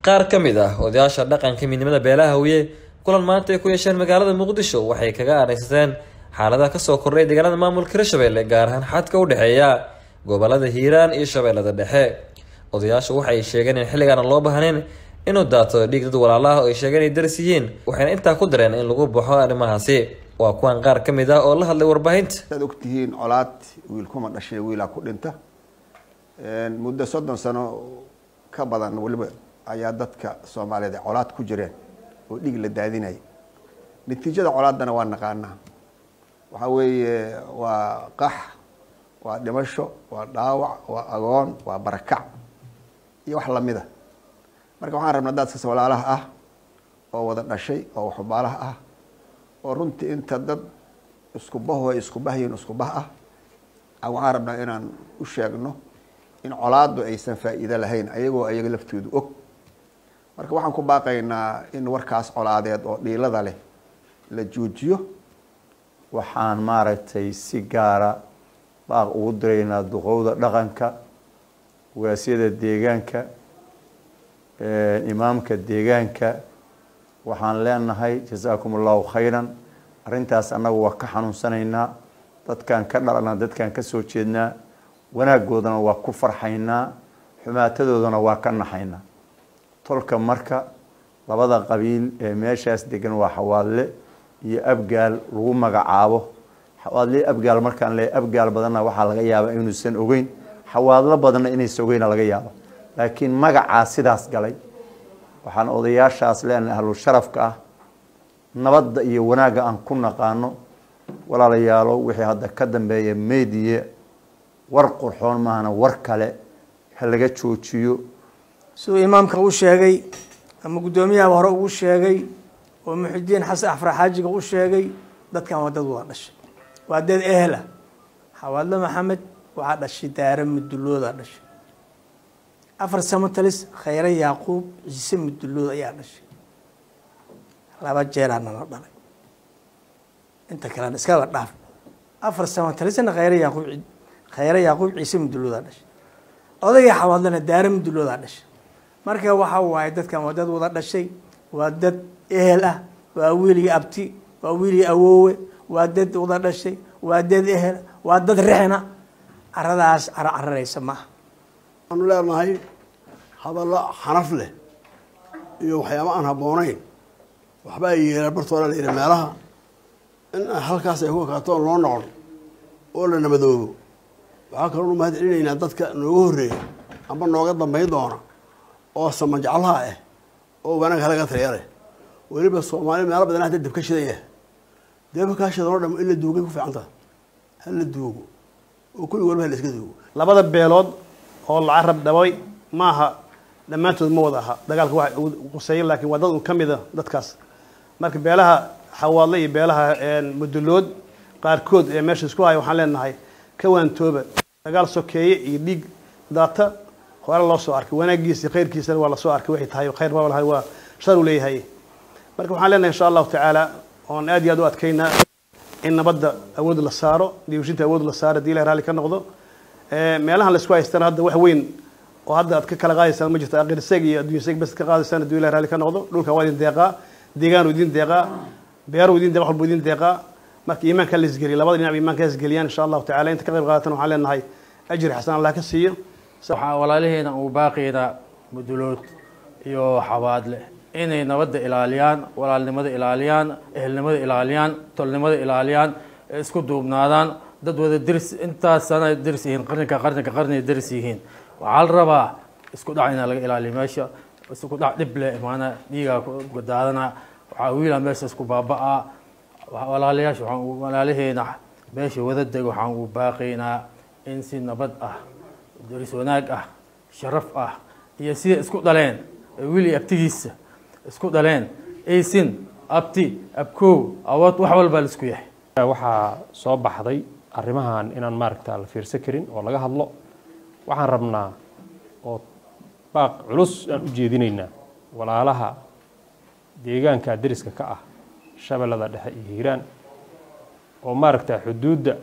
qaar ka mid ah odayaasha dhaqanka midnimada beelaha hawiye kulan maanta ay ku yeesheen magaalada muqdisho waxay kaga aadhaysateen xaaladaha kasoo kordhay deegaanada maamulka hirshabelle gaar ahaan xadka u dhexeeya gobolada hiiraan iyo shabeellada dhexe odayaashu waxay sheegeen in xilligaana loo baahnayn inuu daato dhiig dad walaalaha oo ay sheegeen inay daris yihiin waxayna intaa ku dareen in lagu baxo arrimahaasi waa kuwan qaar ka mid ah oo la hadlay warbaahinta saad ogtihiin colaad wiil kuma dhashay wiilaa ku dhinta muddo soddon sano ka badan weliba ayaa dadka soomaaliyeed ay colaad ku jireen oo dhiig la daadinaya natiijada colaaddana waa naqaanaa waxaa weeye waa qax waa dhimasho waa dhaawac waa agoon waa barakac iyo wax lamid a marka waxaan rabnaa dadkas walaalaha ah oo wada dhashay oo waxubaalaha ah oo runtii inta dad isku baho ay isku bahyiin isku bah ah waxaan rabnaa inaan u sheegno in colaaddu aysan faa'iido lahayn ayagoo ayaga laftoodu og marka waxaan ku baaqaynaa in warkaas colaadeed oo dhiilada leh la joojiyo waxaan maaragtay si gaara baaq ugu diraynaa duqowda dhaqanka waasyada deegaanka imaamka deegaanka waxaan leenahay jasaakum allahu khayran arrintaas annagu waa ka xanuunsanaynaa dadkaan ka dhalana dadkaan ka soo jeednaa wanaaggoodana waa ku farxaynaa xumaatadoodana waa ka naxaynaa tolka marka labada qabiil ee meeshaas degan waa xawaadle iyo abgaal lagu magacaabo xawaadle abgaal markaan le abgaal badanna waxaa laga yaabaa inuusan ogeyn xawaadlo badanna inaysan ogeyna laga yaabo laakiin magacaa sidaas galay waxaan odayaashaas leenahay ahlu sharafka ah nabadda iyo wanaagga aan ku naqaano walaalayaalo wixii hadda ka dambeeya mediye war qurxoon maahana war kale ha laga joojiyo siduu imaamka u sheegay ama guddoomiyaha hore ugu sheegay oo muxidiin xasan axfar xaajiga u sheegay dadkan waa dad wada dhashay waa dad ehla xawaadle maxamed waxaa dhashay daare muduloodaa dhashay afar samatalis khayre yaaquub ciise mudulood ayaa dhashay laba jeeraa nala dhalay inta kalena iskaba dhaaf afar samatalisna khayre yaaquub khayre yaaquub ciise muduloodaa dhashay odagii xawaadlena daare muduloodaa dhashay marka waxa waaye dadkan waa dad wada dhashay waa dad ehel ah waa wiilii abti waa wiilii awoowe waa dad wada dhashay waa dad ehel waa dad rexna caradaas caro cararaysa maaha waxaanu leenahay hadallo xanaf leh iyo waxyaaba aan habboonayn waxba ay yeelaan bartooda la yidhi meelaha in halkaas ay ku ekaato loo noqon oo la nabadoobo waxaa kaloo nu mahad celinaynaa dadka nooga horreeya amba nooga dambayn doona oo samanjeclaha ah oo wanaag halaga taliya leh weliba soomaali meelo badan hadda debka shidaya debka kaa shidan oo dham in la duugay ku fiican taha ha la duugo oo kulli waliba ha la iska duugo labada beelood oo la carab dhabay maaha dhammaantood ma wada aha dagaalka wax quseeya laakiin waa dad un ka mida dadkaas marka beelaha xawaadle iyo beelaha mudulood qaarkood ee meesha isku haya waxaan leenahay ka waantooba dagaal sokeeye iyo dhiig daata hore loo soo arkay wanaagiisa khayrkiisana waa lasoo arkay waxay tahay khayr baa lahay waa shar uu leeyahay marka waxaan leenahay insha allahu tacaala oon aad iyo aad u adkaynaa in nabadda awood la saaro diibshinta awood la saaro hadii ilahay raalli ka noqdo meelahan la isku haystana hadda wax weyn oo hadda aad ka kala qaadaysaan ma jirto aqirseeg iyo adduunya seeg bas ka qaadaysaan hadduu ilahay raalli ka noqdo dhulka waa idin deeqaa deegaan idin deeqaa beeru idin deeqa walbu idin deeqaa marka iimaanka la isgeliya labada dhinac iimaanka isgeliyaan insha allahu tacaala inta ka qayb qaadatan waxaan leenahay ajri xasan allah ka siiyo waxaa walaalaheena uu baaqeeda mudulood iyo xawaadle inay nabadda ilaaliyaan walaalnimada ilaaliyaan ehelnimada ilaaliyaan tolnimada ilaaliyaan isku duubnaadaan dad wada deris intaas sana deris yihiin qarninka qarninka qarniga deris yihiin waxaa la rabaa isku dhac inaa laga ilaaliyo meesha isku dhac dhib leh maana dhiigaa daadana waxaa wiila meesha isku baaba-a walaalayaasha waxaan walaalaheena meesha wada deg waxaan u baaqaynaa in si nabad ah deris wanaag ah sharaf ah iyo sida isku dhaleen wiili abtigiisa isku dhaleen aysin abti abkow awood wax walbaa la isku yahay waxaa soo baxday arrimahan inaan maaragta la fiirsan karin oo laga hadlo waxaan rabnaa oo baaq culus aan u jeedinaynaa walaalaha deegaanka deriska ka ah shabeellada dhexe iyo hiiraan oo maaragta xuduudda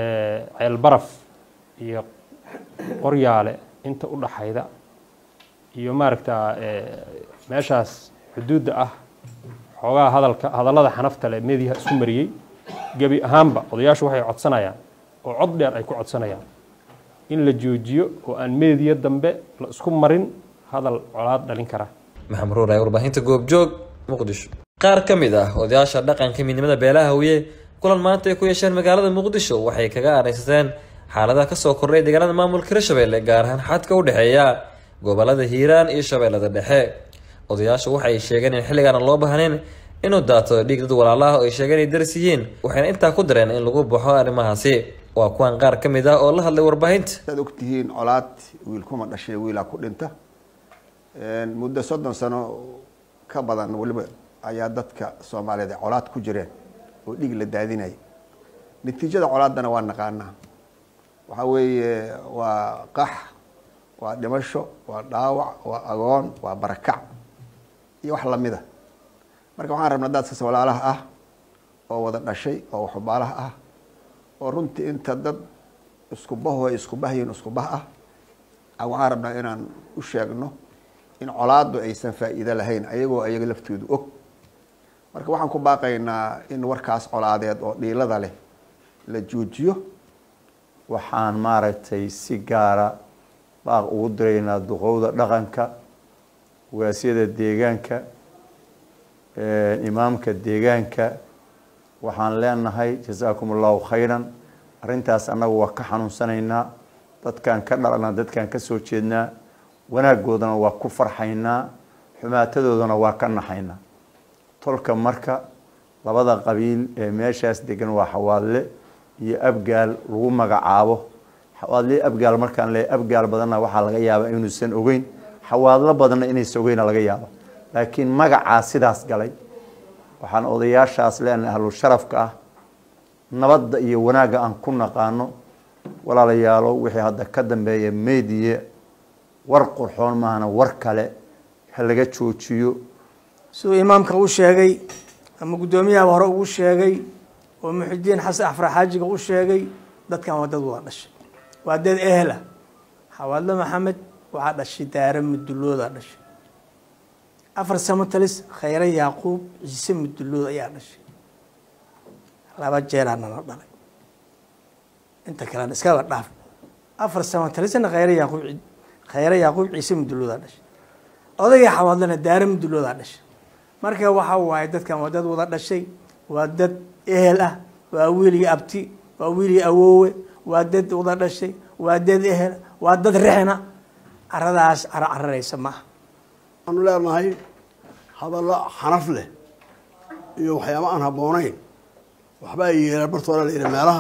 ceelbaraf iyo qoryaale inta u dhaxayda iyo maaragta meeshaas xuduudda ah xoogaha hadalka hadallada xanafta leh mediyaha isku mariyey gebi ahaanba odayaashu waxay codsanayaan oo cod dheer ay ku codsanayaan in la joojiyo oo aan meediya dambe la isku marin hadal colaad dhalin kara maxamed ruur ee warbaahinta goobjoog muqdisho qaar ka mid ah odayaasha dhaqanka midnimada beelaha hawiye kulan maanta ay ku yeesheen magaalada muqdisho waxay kaga aareysateen xaaladaha kasoo kordhay deegaanada maamulka hirshabelle gaar ahaan xadka u dhexeeya gobolada hiiraan iyo shabeellada dhexe odayaashu waxay sheegeen in xilligaana loo baahnayn inuu daato dhiig dad walaalaha oo ay sheegeen ay daris yihiin waxayna intaa ku dareen in lagu baxo arrimahaasi waa kuwan qaar ka mid ah oo la hadlay warbaahinta saad ogtihiin colaad wiilkuma dhashay wiilaa ku dhinta muddo soddon sano ka badan weliba ayaa dadka soomaaliyeed ay colaad ku jireen oo dhiig la daadinaya natiijada colaadana waa naqaanaa waxaa weeye waa qax waa dhimasho waa dhaawac waa agoon waa barakac iyo wax lamida marka waxaan rabnaa dadkas walaalaha ah oo wada dhashay oo waxubaalaha ah oo runtii inta dad isku baho ay isku bahyiin isku bah ah waxaan rabnaa inaan u sheegno in colaadu aysan faa'iido lahayn ayagoo ayaga laftoodu og marka waxaan ku baaqaynaa in warkaas colaadeed oo dhiilada leh la joojiyo waxaan maaragtay si gaara baaq ugu diraynaa duqowda dhaqanka waasyada deegaanka imaamka deegaanka waxaan leenahay jasaakum allahu khayran arrintaas annagu waa ka xanuunsanaynaa dadkaan ka dhalana dadkaan ka soo jeednaa wanaaggoodana waa ku farxaynaa xumaatadoodana waa ka naxaynaa tolka marka labada qabiil ee meeshaas degan waa xawaadle iyo abgaal lagu magacaabo xawaadle abgaal markaan le abgaal badanna waxaa laga yaabaa inuusan ogeyn xawaadlo badanna inaysan ogeyna laga yaaba laakiin magacaa sidaas galay waxaan odayaashaas leenahay ahlu sharafka ah nabadda iyo wanaagga aan ku naqaano walaalayaalo wixii hadda ka dambeeya mediye war qurxoon maahana war kale ha laga joojiyo siduu imaamka u sheegay ama guddoomiyaha hore ugu sheegay oo muxidiin xasan axfar xaajiga u sheegay dadkan waa dad wada dhashay waa dad ehla xawaadle maxamed waxaa dhashay daare muduloodaa dhashay afar samo talis khayre yaaquub ciise mudulood ayaa dhashay laba jeeraa nala dhalay inta kalena iskaba dhaaf afar samo talisna khayre yaaquub khayre yaaquub ciise muduloodaa dhashay odayga xawaadlena daare muduloodaa dhashay marka waxa waaye dadkan waa dad wada dhashay waa dad ehel ah waa wiilii abti waa wiilii awoowe waa dad wada dhashay waa dad ehel waa dad rexna caradaas caro cararaysa maaha waxaanu leenahay hadallo xanaf leh iyo waxyaaba aan habboonayn waxbaa yeelaan bartooda la yidhi meelaha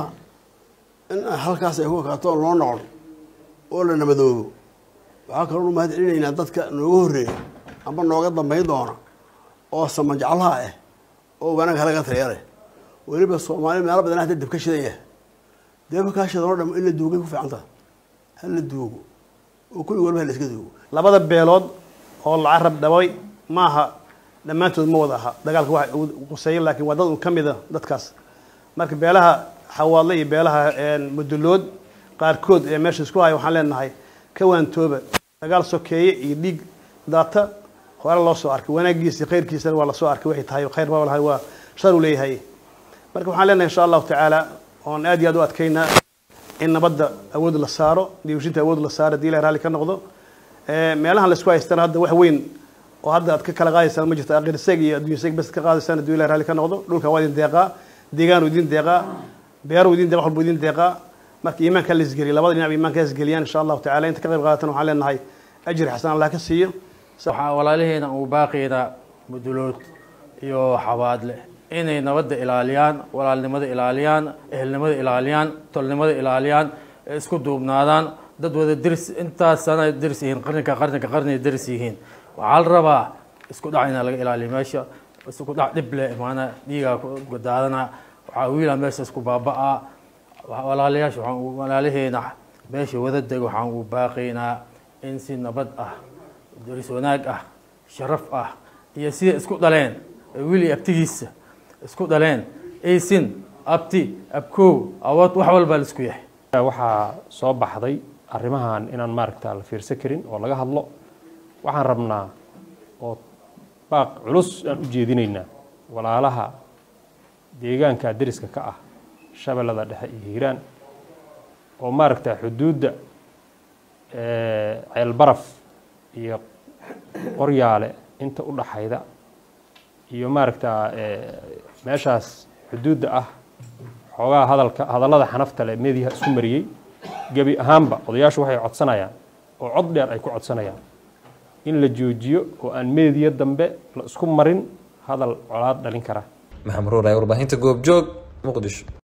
in halkaas ay ku ekaatoon loo noqon oo la nabadoobo waxaa kaloo nu mahad celinaynaa dadka nooga horreeya amba nooga dambayn doona oo samajaclaha ah oo wanaag halaga taliya leh weliba soomaali meelo badan hadda deb ka shidan yahay deba kaa shidan oo dham in la duugay ku fiican taha ha la duugo oo kulli waliba ha la iska duugo labada beelood oo la carab dhabay maaha dhammaantood ma wada aha dagaalka waxa quseeya laakiin waa dad un ka mida dadkaas marka beelaha xawaadle iyo beelaha mudulood qaarkood ee meesha isku haya waxaan leenahay ka waantooba dagaal sokeeye iyo dhiig daata hore loo soo arkay wanaagiisa khayrkiisana waa lasoo arkay waxay tahay khayr baa lahay waa shar uu leeyahay marka waxaan leenahay insha allahu tacaala oon aad iyo aad u adkaynaa in nabadda awood la saaro diiwashinta awood la saaro hadii ilahay raalli ka noqdo meelahan laisku haystana hadda wax weyn oo hadda aad ka kala qaadaysaan ma jirto aqirseeg iyo adduunye seeg bas ka qaadaysaan hadduu ilahay raalli ka noqdo dhulka waa idin deeqaa deegaanu idin deeqaa beeru idin deeqa waxbuu idin deeqaa marka iimaanka la isgeliya labada dhinac iimaanka isgeliyaan insha allahu tacala inta ka qayb qaadatan waxaan leenahay ajri xasan allah ka siiyo waxaa walaalaheena uu baaqeeda mudulood iyo xabaadle inay nabadda ilaaliyaan walaalnimada ilaaliyaan ehelnimada ilaaliyaan tolnimada ilaaliyaan isku duubnaadaan dad wada deris intaas sana deris yihiin qarninka qarninka qarniga deris yihiin waxaa la rabaa isku dhac inaa laga ilaaliyo meesha isku dhac dhib leh maana dhiigaa daadana waxaa wiilaa meesha isku baaba-a walaalayaasha waxaan walaalaheena meesha wada deg waxaan u baaqaynaa in si nabad ah deris wanaag ah sharaf ah iyo sida isku dhaleen wiili abtigiisa isku dhaleen aysin abti abkow awood wax walbaa la isku yahay waxaa soo baxday arrimahan inaan maaragta la fiirsan karin oo laga hadlo waxaan rabnaa oo baaq culus aan u jeedinaynaa walaalaha deegaanka deriska ka ah shabeellada dhexe iyo hiiraan oo maaragta xuduudda ceelbaraf iyo qoryaale inta u dhaxayda iyo maaragta meeshaas xuduudda ah xoogaa hadalka hadallada xanafta leh meediyaha isku mariyey gebi ahaanba odayaashu waxay codsanayaan oo cod dheer ay ku codsanayaan in la joojiyo oo aan meediya dambe la isku marin hadal colaad dhalin kara maxamed ruur ee warbaahinta goobjoog muqdisho